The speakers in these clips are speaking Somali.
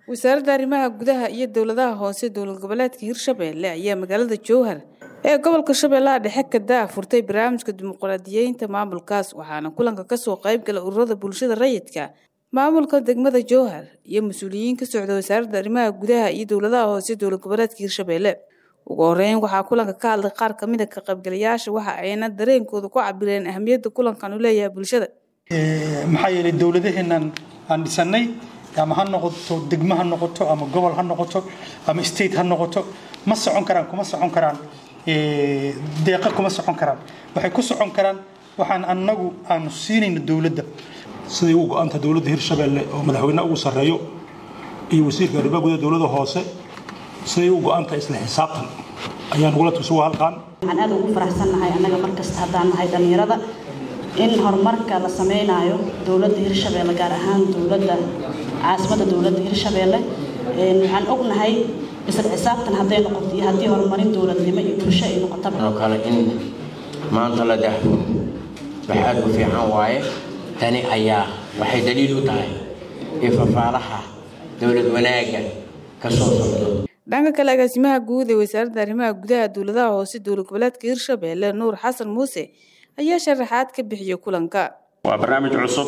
wasaaradda arrimaha gudaha iyo dowladaha hoose dowlad goboleedka hirshabeelle ayaa magaalada jowhar ee gobolka shabeellaha dhexe ka daafurtay barnaamijka dimuqraadiyeynta maamulkaas waxaana kulanka kasoo qayb gala ururada bulshada rayidka maamulka degmada jowhar iyo mas-uuliyiin ka socda wasaaradda arrimaha gudaha iyo dowladaha hoose dowlad goboleedka hirshabeelle ugu horeyn waxaa kulanka ka hadlay qaar kamid a ka qaybgalayaasha waxa ayna dareenkooda ku cabireen ahamiyadda kulankan uu leeyahay bulshada maxaa yeelay dowladaheenan aan dhisanay ama ha noqoto degmo ha noqoto ama gobol ha noqoto ama state ha noqoto ma socon karaan kuma socon karaan deeqa kuma socon karaan waxay ku socon karaan waxaan annagu aanu siinayno dowladda siday u go-anta dowladda hirshabeelle oo madaxweyne ugu sarreeyo iyo wasiirka arrimaha gudaha dowladda hoose siday u go-anta isla xisaabtan ayaan ugula tusuga halkaan waxaan aad ugu faraxsannahay annaga markasta haddaan nahay dhallinyarada in horumarka la samaynayo dowladda hirshabeelle gaar ahaan dowladda caasimadda dowladda hirshabeelle waxaan ognahay isla xisaabtan hadday noqoto iyo haddii horumarin dowladnimo iyo bulsho ay noqotaba oo kale in maanta la daahfuro wax aad u fiican waaye tani ayaa waxay daliil u tahay ifafaalaha dowlad wanaagga ka soo socdo dhanka kale agaasimaha guud ee wasaaradda arrimaha gudaha dowladaha hoose dowlad goboleedka hirshabeelle nuur xasan muuse ayaa sharaxaad ka bixiyay kulanka waa barnaamij cusub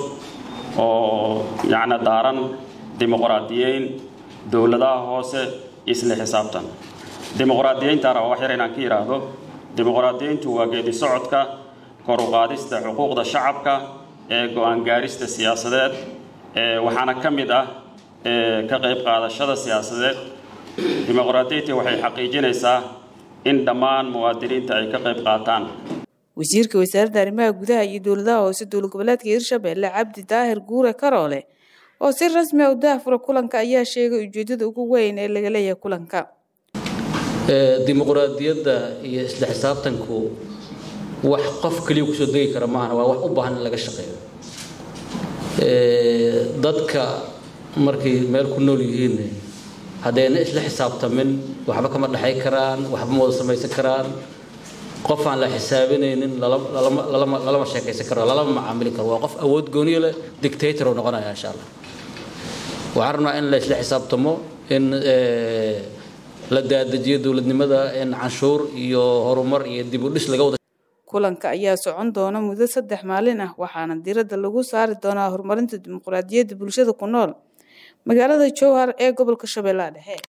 oo yacni daaran dimuqraadiyeyn dowladaha hoose isla xisaabtan dimuqraadiyeyntaana waa wax yar inaan ka yidhaahdo dimuqraadiyeyntu waa geedi socodka kor u qaadista xuquuqda shacabka ee go-aan gaarista siyaasadeed waxaana ka mid ah ka qayb qaadashada siyaasadeed dimuqraadiyeynta waxay xaqiijinaysaa in dhammaan muwaadiniinta ay ka qayb qaataan wasiirka wasaaradda arrimaha gudaha iyo dowladaha hoose dowlad goboleedka hirshabeelle cabdi daahir guure karoole oo si rasmi a u daafura kulanka ayaa sheegay ujeedada ugu weyn ee laga leeyahay kulanka dimuqraadiyadda iyo isla xisaabtanku wax qof keliya kusoo degi kara maahan waa wax u baahan in laga shaqeeyo dadka markay meel ku nool yihiin haddayna isla xisaabtamin waxba kama dhexay karaan waxba ma wada samaysan karaan qof aan la xisaabinaynin lalama sheekaysan karo lalama macaamili karo waa qof awood gooniyo leh dictator uu noqonaya insha allah waxaan rabnaa in la isla xisaabtamo in la daadajiyo dowladnimada in canshuur iyo horumar iyo dib u dhis laga wada kulanka ayaa socon doona muddo saddex maalin ah waxaana diradda lagu saari doonaa horumarinta dimuqraadiyadda bulshada ku nool magaalada jowhar ee gobolka shabeellaha dhexe